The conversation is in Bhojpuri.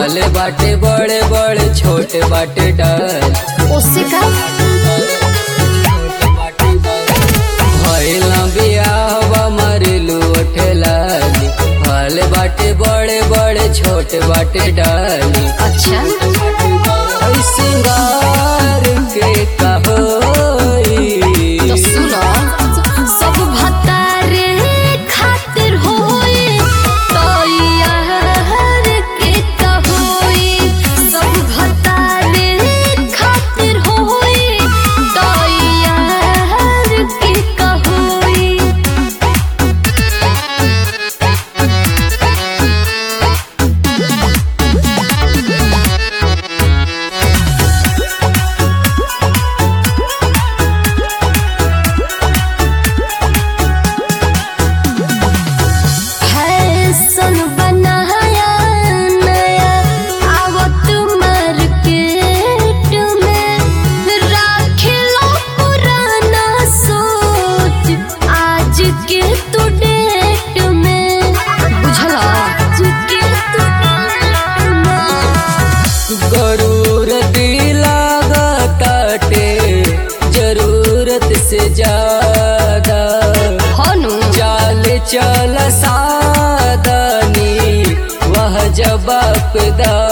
भले बाटे बड़े बड़े छोटे बाटे डाल उससे का भइल बियाहवा मरिलू ठेलाली भले बाटे बड़े बड़े छोटे बाटे डाली अच्छा ऐ सिंगार के कहोई तो सुनो सब भतारे खातिर होए तो यार के कहोई सब भतारे खातिर होए तो यार के कहोई फैशन बनाया नया आवत मार्केट में राख लो पुराना सोच आज के तो डेट में बुझला आज के तो डेट में गरूर लागताटे जरूरत से ज्यादा हनु चाल चल सादनी वह जवाब दा